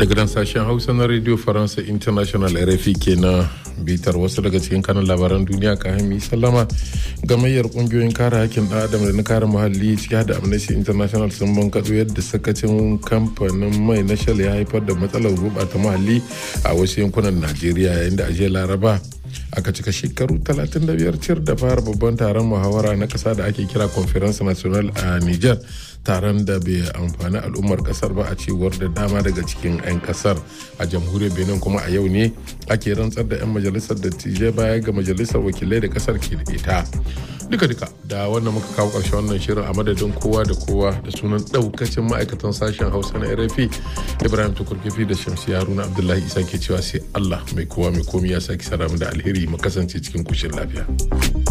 daga nan sashen hausa na radio faransa international rfi ke na bitar wasu daga cikin kanan labaran duniya ka hami sallama gamayyar kungiyoyin kare hakkin ɗan adam da na kare muhalli ciki da amnesty international sun bankaɗo yadda sakacin kamfanin mai na shell ya haifar da matsalar gurɓata muhalli a wasu yankunan najeriya yayin da ajiyar laraba aka cika shekaru 35 cir da fara babban taron muhawara na kasa da ake kira conference national a niger taron da bai amfani al'ummar kasar ba a cewar da dama daga cikin 'yan kasar a jamhuriyar benin kuma a yau ne ake rantsar da 'yan majalisar dattijai baya ga majalisar wakilai da kasar ke da ita duka duka da wannan muka kawo ƙarshen wannan shirin a madadin kowa da kowa da sunan ɗaukacin ma'aikatan sashen hausa na rfi ibrahim tukurkifi da shamsi haruna abdullahi isa ke cewa sai allah mai kowa mai komi ya sake sara da alheri mu kasance cikin kushin lafiya.